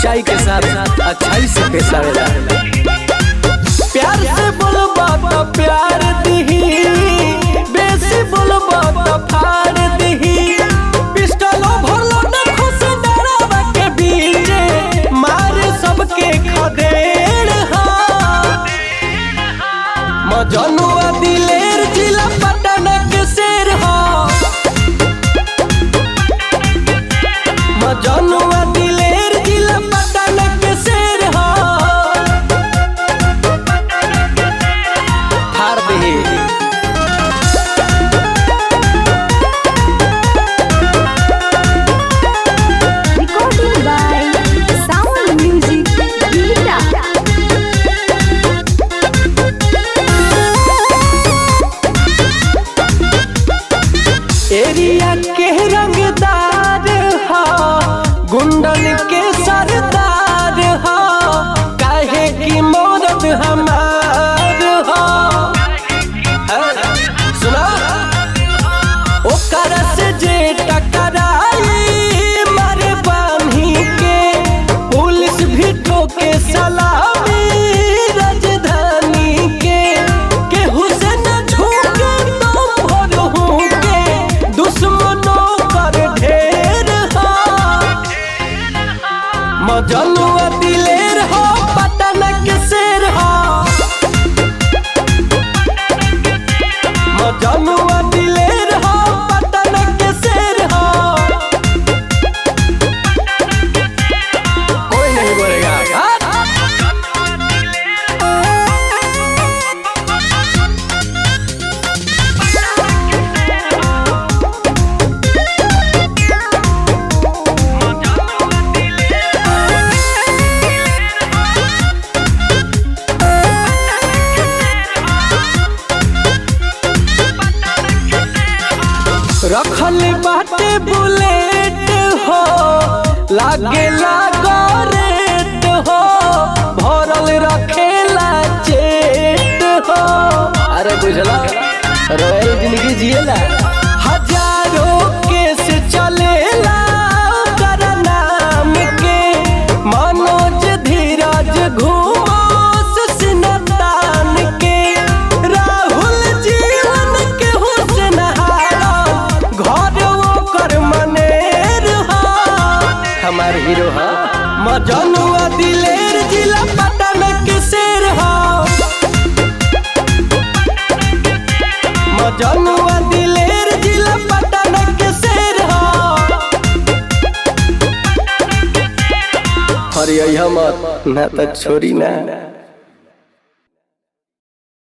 सच्चाई के साथ अच्छाई से पेश आवेला प्यार से बोलबा तो प्यार दिही बेसी बोलबा तो फाड़ दिही पिस्टलो भरलो न खुश डरावा के बीचे मारे सबके खदेड़ हा मजनुआ दिलेर जिला पटन के शेर हा मजनुआ दिलेर जिला पटन के शेर हा हार दे Recording by Sound Music Vita. Area के रंगदार हा गुंडन के सरदार हा काहे की मौरत हमार हा सुना ओकर से जे टकराई मारे बान्ही के पुलिस भी ठोके सलामी राजधानी के केहू से न झुके तो भर के दुश्मनों पर ढेर हा मजनुआ दिलेर हो पटन के शेर हो मजनुआ दिलेर हो पटन के शेर हो कोई नहीं बोलेगा हाँ? रखल बाटे बुलेट हो लागे लागो रेट हो भरल रखेला चेट हो अरे बुझला रॉयल जिंदगी जिएला हजारों केस चलेला ओकर नाम के मनोज धीरज घूमो सिनतान के राहुल जीवन के हुस्न हारा घर ओकर मनेर हा हमार हीरो हा मजनुआ दिलेर जिला पटन के शेर हा मजनुआ दिलेर जिला पटन के शेर हा अरे मत ना तो छोरी ना